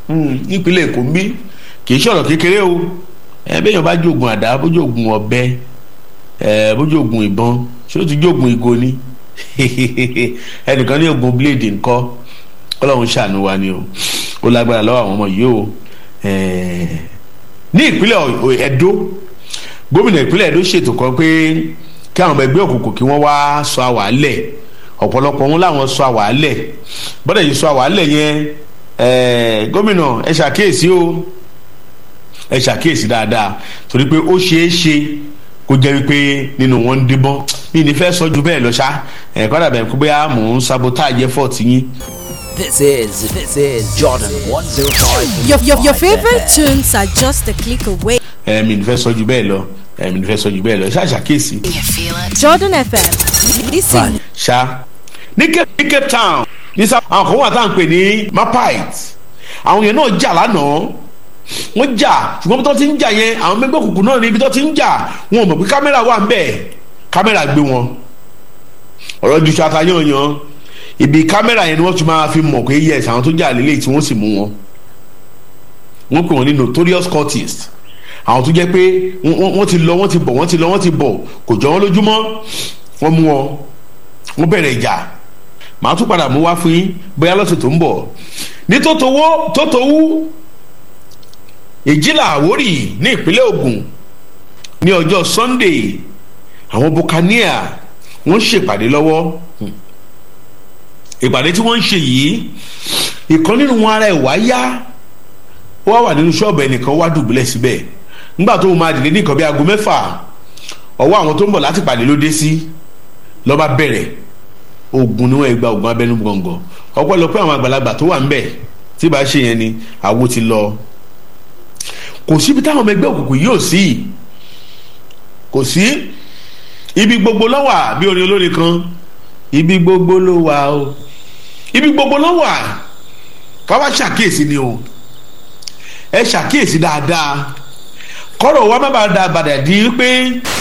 nípínlẹ̀ èkó ń bí kì í ṣọ̀rọ̀ kékeré o ẹ bẹ́ẹ̀ yẹn bá jogun àdá bójú ogun ọ̀bẹ ẹ bójú ogun ìbọn ṣé ó ti jogun ìgò ni ẹnìkan ní ogun blade ńkọ́ ọlọ́run ṣàánú wa ni o ó lágbára lọ́wọ́ àwọn ọmọ yìí o ní ìpínlẹ̀ Ẹdó gómìnà ìpínlẹ̀ Ẹdó ṣètò kan pé kí àwọn ọmọ ẹgbẹ́ òkùnkùn kí wọ́n wá sọ àwàálẹ̀ ọ̀pọ̀lọpọ̀ wọn làwọn sọ àwàálẹ̀ bọ́dẹ̀ yìí sọ àwàálẹ̀ yẹn gómìnà ẹ ṣàkíyèsí o ẹ ṣàkíyèsí dáadáa torí pé ó ṣeé ṣe kó jẹ́ wípé nínú wọn ń díbọ́n mi ní fẹ́ sọ ju bẹ́ẹ̀ lọ ṣá ẹ̀ kọ́dà bẹ́ẹ̀ kó bóyá mò ń sabotage effort yín. This is this is Jordan 105. Your, your, your favorite tunes are just a click away. ẹ mi ní fẹ́ sọ ju bẹ́ẹ̀ lọ ẹ mi ní fẹ́ sọ ju bẹ́ẹ̀ lọ ṣá ṣàkíyèsí. Jordan FM. Listen. ṣá ní Cape ní Cape Town ní sábà àwọn kan wà tá à ń pè ní mapite àwọn yẹn náà jà lánàá wọ́n jà ṣùgbọ́n bí tó ti ń jà yẹn àwọn mẹ́gbẹ́ òkùnkùn náà ní ibi tó ti ń jà wọn ò mọ̀ pé kámẹ́rà wà ń bẹ̀ kámẹ́rà gbé wọn ọ̀rọ̀ ju ṣata yanyan ibi kámẹ́rà yẹn ni wọ́n ti máa fi mọ̀ pé yes àwọn tó jà lélẹ̀ tí wọ́n sì mú wọn wọ́n pè wọ́n ní notorious cultists àwọn tó jẹ́ pé wọ́n ti lọ wọ́n ti bọ̀ wọ́n ti lọ wọ́n ti bọ̀ kò jọ wọ́n lójúmọ́ wọ́n mú wọn wọ́n bẹ̀rẹ̀ ìjà màá tún padà mú wá fún yín bóyá lọ́sẹ̀ tó ń bọ̀ ní tótówó tótówú ìjìlá àwórì ní ìpínlẹ̀ Ògùn ní ọjọ́ Sunday àwọn buccaneer wọ́n ṣèpàdé lọ́wọ́ ìpàdé tí wọ́n ń ṣe yìí ìkan nínú wọn ara ẹ̀ wá yá wọ́n wà nínú ṣọ́ọ̀bù ẹnìkan wá dùbúlẹ̀ síbẹ̀ nígbà tó máa dìde ní nǹkan bí aago mẹ́fà ọwọ́ àwọn tó ń bọ̀ láti pàdé ló dé sí lọ́ba bẹ̀rẹ̀ ogun ni wọ́n gba ogun abẹ́nú gbọ̀ngàn ọ̀pọ̀lọpọ̀ àwọn àgbàlagbà tó wà ń bẹ̀ tí bá ṣe yẹn ni àwo ti lọ kò síbi táwọn ọmọ ẹgbẹ́ òkùnkùn yóò sí kò sí ibi gbogbo ló wà bí orin olórin kan ibi gbogbo ló wà o ibi gbogbo ló wà ká wá ṣàkíyèsí ni o ẹ ṣàkíyèsí dáadáa kọ́rọ̀ wa má bàa da àbàdà di pé